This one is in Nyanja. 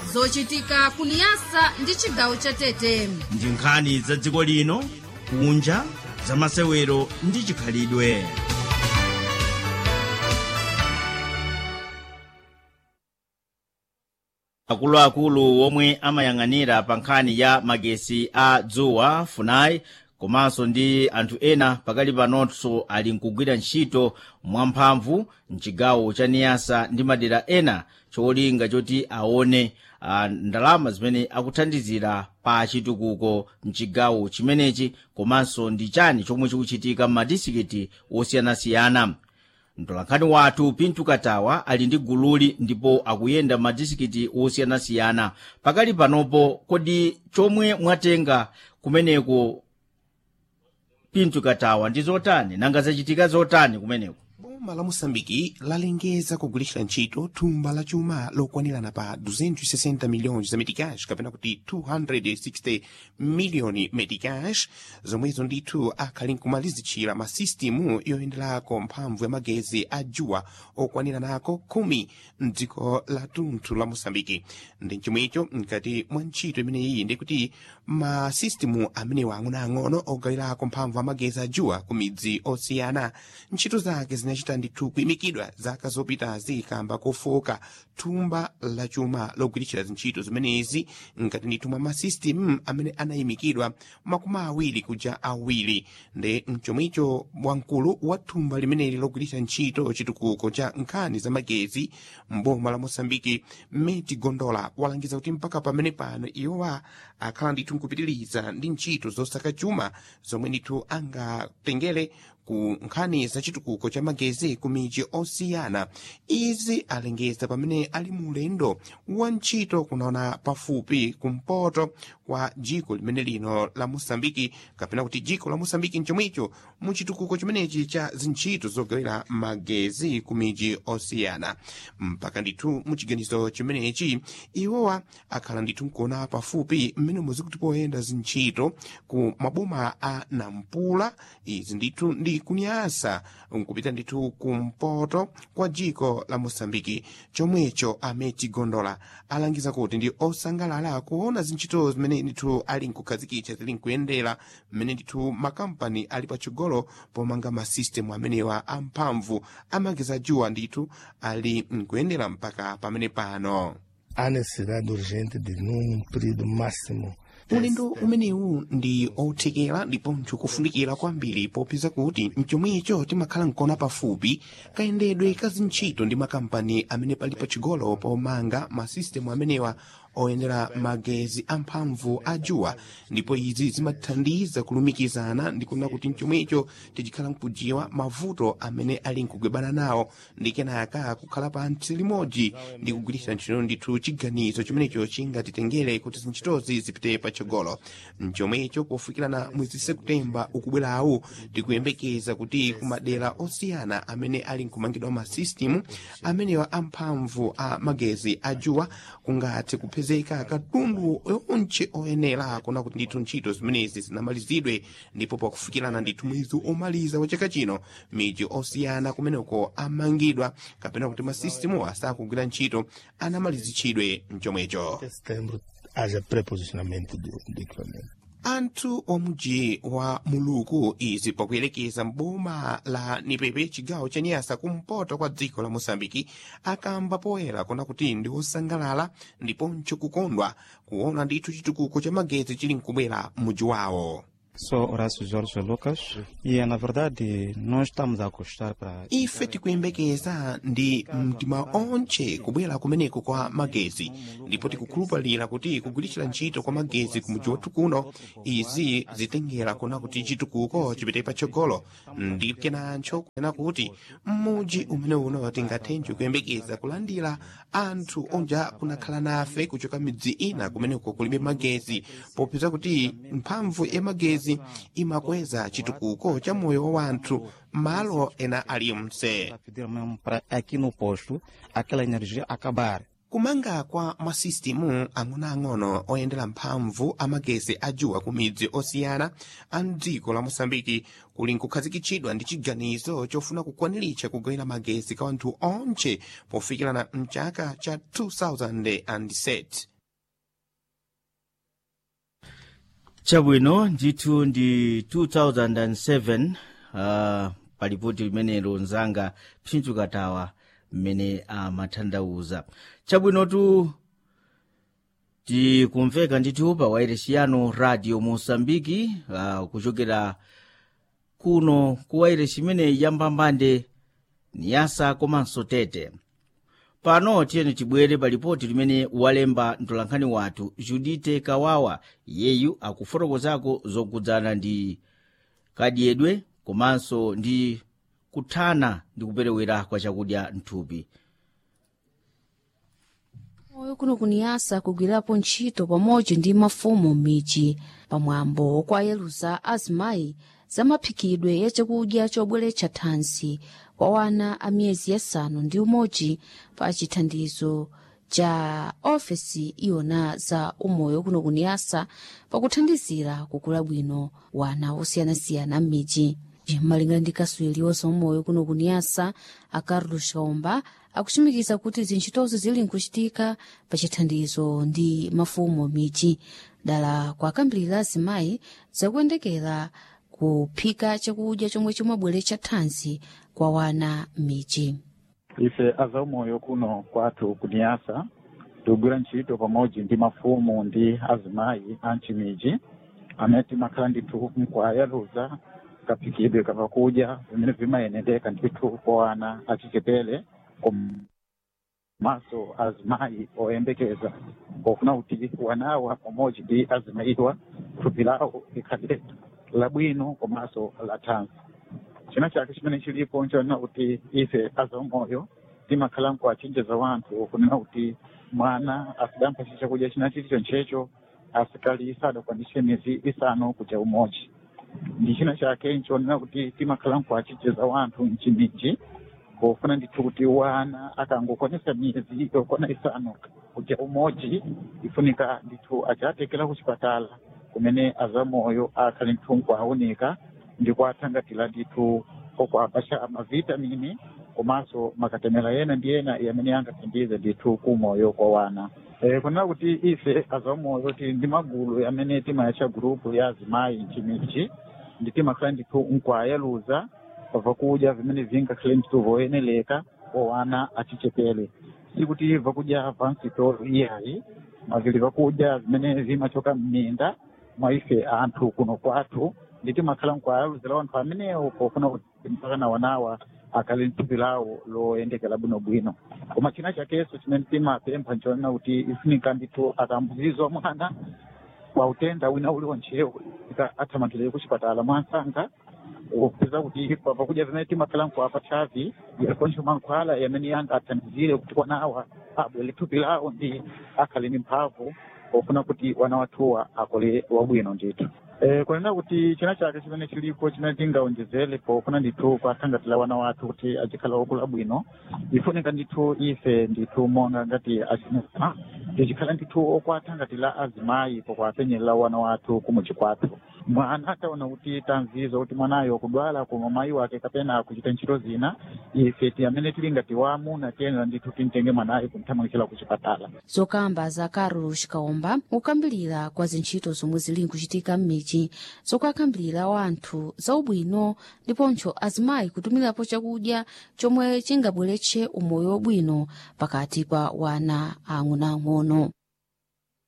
zochitika kuniyasa ndi chigawo cha tete ndi nkhani za dziko lino kunja za masewero ndi chikhalidwe akuluakulu omwe amayang'anira pa nkhani ya magesi a dzuwa funai komanso ndi anthu ena pakali panonso ali nkugwira ntchito mwamphamvu mchigawo cha niyasa ndi madera ena cholinga choti aone uh, ndalama zimene akuthandizira pa chitukuko mchigawo chimenechi komanso ndi chani chomwe chikuchitika m'madisikiti osiyanasiyana mtolankhani wathu pintu katawa ali ndi gululi ndipo akuyenda madisikiti osiyanasiyana pakali panopo kodi chomwe mwatenga kumeneko pintu katawa ndi zotani nanga zachitika zotani kumeneko boma la moçambike lalengeza kugulitsa ntchito thumba la chuma lokwanirana pa 260 milhões za meticais kapena kuti 260 miliyoni meticais zomwezo ndithu akhali nkumalizitchira masistimu yoyenderako mphamvu ya magezi a juwa okwaniranako khumi mdziko la tunthu la moçambike ndi chomwecho mkati mwa ntchito imeneyi ndikuti masistimu amenewa ang'onoang'ono ogawirako mphamvu ya magezi a juwa ku midzi osiyana ntchito zake zinachita ndithu kuyimikidwa zaka zopitazi kamba kofoka thumba la chuma logwiritira zintchito zimenezi ngati ndithu mwa masistimu amene anayimikidwa makumi awiri kuja awiri ndi mchomwicho wamkulu wa thumba limeneli logwiritira ntchito chitukuko cha nkhani za magezi mboma la moçambike meti gondola walangiza kuti mpaka pamene pano iwowa akhala ndithu nkupitiriza ndi ntchito zosaka chuma zomwe ndithu angatengere ku nkhani za chitukuko cha magezi ku midzi osiyana izi alengeza pamene ali mu ulendo wa ntchito kunaona pafupi kumpoto kwa dziko limene lino la moçambike kapena kuti dziko la moçambike mchomwicho mu chitukuko chimenechi cha zintchito zogawira magezi ku midzi osiyana mpaka ndithu mu chiganizo chimenechi iwowa akhala ndithu nkuona pafupi mmene muzikuti poyenda zintchito ku maboma a nampula izi ndithu ndi kunyasa nkupita ndithu kumpoto kwa dziko la moçambike chomwecho ameti gondola alangiza kuti ndi osangalala kuona zintchito zimene ndithu ali nkukhazikitsa zili nkuyendera mmene ndithu makampani ali patsogolo pomanga masistemu amenewa amphamvu amagezi ajuwa ndithu ali nkuyendera mpaka pamene pano há necessidade urgente de num período máximo ulendo umenewu ndi othekera ndiponso kufunikira kwambiri popeza kuti mchomwecho timakhala nkona pafupi kayendedwe ka zintchito ndi makampani amene pali pachigolo pomanga masistemu amenewa oyendera magezi amphamvu a juwa ndipo izi zimathandiza kulumikizana ndikuona kuti mchomwecho tichikhala nkujiwa mavuto amene ali nkugwebana nawo ndi kenaka kukhala pantsi limodzi ndi kugwiritsa ntchito ndithu chiganizo chimenecho chingatitengere kuti zintchitozi zipite patsogolo mchomwecho pofikirana mwezi septemba ukubwerawu tikuyembekeza kuti kumadera osiyana amene ali nkumangidwa masistimu amenewa amphamvu a magezi a juwa kungathe kupezeka katundu onche oyenera kuna kuti ndithu ntchito zimenezi zinamalizidwe ndipo pakufikirana ndithu mwezi omaliza wa chaka chino miji osiyana kumeneko amangidwa kapena kuti masistimu asakugwira ntchito anamalizitchidwe mchomwecho até setembro haja preposicionamento do, do equipamento anthu omuji wa muluku izi pakuyelekeza mboma la nipepe chigawo cha nyasa kumpoto kwa dziko la moçambike akamba poyera kuna kuti ndi osangalala ndiponso kukondwa kuona ndithu chitukuko cha magezi chili nkubwera m'muji wawo Sou Horácio Jorge Lucas e, na verdade, nós estamos a gostar para... ife tikuyembekeza ndi mtima onche kubwera kumeneko kwa magezi ndipo tikukhulupalira kuti kugwiritsa ntchito kwa magezi kumudzi wathu kuno izi zitengera kuna kuti chitukuko chipite patsogolo ndi kenancho kunena kuti m'mudzi umene uno tingathenje kuyembekeza kulandira anthu onja kunakhala nafe kuchoka midzi ina kumeneko kulibe magezi popeza kuti mphamvu ya magezi imakweza chitukuko cha moyo wa wanthu malo ena alimse Para pedir mesmo para aqui no posto aquela energia acabar. kumanga kwa masistimu ang'onoang'ono oyendera mphamvu amagezi ajuwa ku midzi osiyana a mdziko la moçambike kuli nkukhazikitsidwa ndi chiganizo chofuna kukwaniritsa kugawira magezi kwa anthu onche pofikirana mchaka cha 2007 chabwino ndithu ndi 2007 uh, palipoti limenelo nzanga phindu katawa mmene amatanthauza chabwinotu tikumveka ndithu pa wairesi radio mosambiki uh, kuchokera kuno ku wairesi imene yambambande niyasa komanso tete pano tiyeni tibwere pa lipoti limene walemba mtolankhani wathu judite kawawa yeyu akufotokozako zokudzana ndi kadyedwe komanso ndi kuthana ndi kuperewera kwa chakudya mthupi moyo kuno kuniyasa kugwirapo ntchito pamodzi ndi mafumu m'midzi pamwambo okwayeruza azimayi za maphikidwe ya chakudya chobweretsa thanzi kwa wana a miyezi yasanu ndi umodzi pa chithandizo cha ofesi iwona za umoyo kuno kuniyasa pakuthandizira kukula bwino wana osiyanasiyana m'midzi malingana ndi kaswiri wa zaumoyo kuno kuniyasa a carlos kaumba akuchimikiza kuti zintchitozo zili nkuchitika pa chithandizo ndi mafumu m'midzi dala kwakambirira azimayi zakuyendekera kuphika chakudya chomwe chimabweretsa thanzi kwa wana m'midzi ife azaumoyo kuno kwathu kuniyasa tikugwira ntchito pamodzi ndi mafumu ndi azimayi a mchimidzi amene timakhala ndithu mkuwayaluza kaphikidwe kapakudya vimene vimayendeka ndithu kwa wana achichepere komanso azimayi oyembekeza pofuna kuti wanawa pamodzi ndi azimayiwa thupi lawo likhale labwino komanso la thanzi china chake chimene chilipo nchonena kuti ife azaumoyo timakhala nkuwachenjeza wanthu kunena kuti mwana asidampha chakudya china chili chonchecho asikali sadakwanise miyezi isanu kuja umodzi ndi china chake nchonena kuti timakhala nkuwachenjeza wanthu mchimidzi pofuna ndithu kuti wana akangokwanisa miyezi yokwana isanu kuja umodzi ifunika ndithu achatekera ku chipatala kumene azamoyo akhali ndithu nkuawunika ndi kuathangatira ndithu okuapasha mavitamini komanso makatemera ena ndi ena amene angathandize ndithu kumoyo kwa wana e, kunena kuti ife azaumoyo tili ndi magulu amene timayatcha gurupu ya azimayi mchimidzi ndi timakhala ndithu nkuayaluza vakudya vimene vingakhale ndithu voyeneleka kwa wana achichepere sikuti vakudya vansitolo iyayi mavili vakudya vimene vimachoka mminda mwa ife anthu kuno kwathu ndi timakhala nkuayaluzira wanthu amenewo pofuna kuti mpaka na wanawa akhale nthupi lawo loyendekera bwinobwino koma china chakenso chimene timapempha nchonena kuti ifunika ndithu akambuzizwa mwana kwa utenda wina uliwontchewo athamanthire ku chipatala mwansanga kupeza kuti pakudya vimene timakhala nkuapa chavi yakoncho mankhwala yamene yanga athandizire kuti wanawa abwere thupi lawo ndi akhale ni mphamvu pofuna kuti wana wathuwa akole wabwino ndithu Eh, kunena kuti china chake chimene chilipo chimene tingaonjezere pofuna ndithu kuathangatira wana wathu kuti achikhala okula bwino ifunika ndithu ife ndithu monga ngati achinaa tichikhala ndithu okuathangatira azimayi pokuapenyerera wana wathu kumuchi kwathu mwana ataona kuti tanzizo kuti mwanayo kudwala koma mayi wake kapena kuchita ntchito zina ife ti amene tili ngati waamuna tiyenera ndithu timtenge mwanayo kumthamangitira ku chipatala zokamba za carlos kaomba kukambirira kwa zintchito zomwe zili nkuchitika m'midzi zokakambirira wanthu zaubwino ndiponso azimayi kutumirapo chakudya chomwe chingabweretse umoyo wabwino pakati pa wana ang'onoang'ono